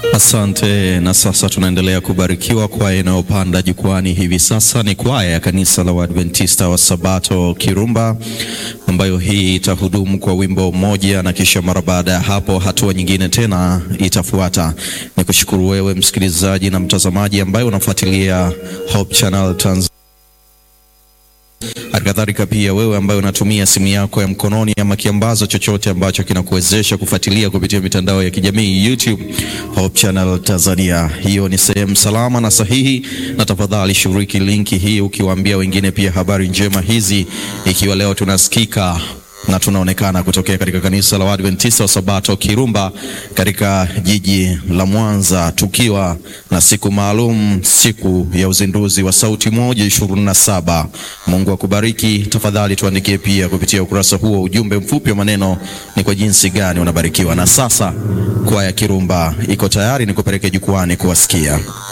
Asante. Na sasa tunaendelea kubarikiwa. Kwaya inayopanda jukwani hivi sasa ni kwaya ya kanisa la Waadventista wa Sabato Kirumba, ambayo hii itahudumu kwa wimbo mmoja, na kisha mara baada ya hapo hatua nyingine tena itafuata. Ni kushukuru wewe msikilizaji na mtazamaji ambaye unafuatilia Hope Channel Tanzania. Halikadhalika pia wewe ambaye unatumia simu yako ya mkononi ama kiambazo chochote ambacho kinakuwezesha kufuatilia kupitia mitandao ya kijamii YouTube Hope Channel Tanzania. Hiyo ni sehemu salama na sahihi, na tafadhali shiriki linki hii ukiwaambia wengine pia habari njema hizi, ikiwa leo tunasikika na tunaonekana kutokea katika kanisa la Waadventista wa Sabato Kirumba katika jiji la Mwanza, tukiwa na siku maalum, siku ya uzinduzi wa Sauti Moja ishirini na saba. Mungu akubariki. Tafadhali tuandikie pia kupitia ukurasa huo ujumbe mfupi wa maneno, ni kwa jinsi gani unabarikiwa. Na sasa kwaya Kirumba iko tayari, ni kupeleke jukwani kuwasikia.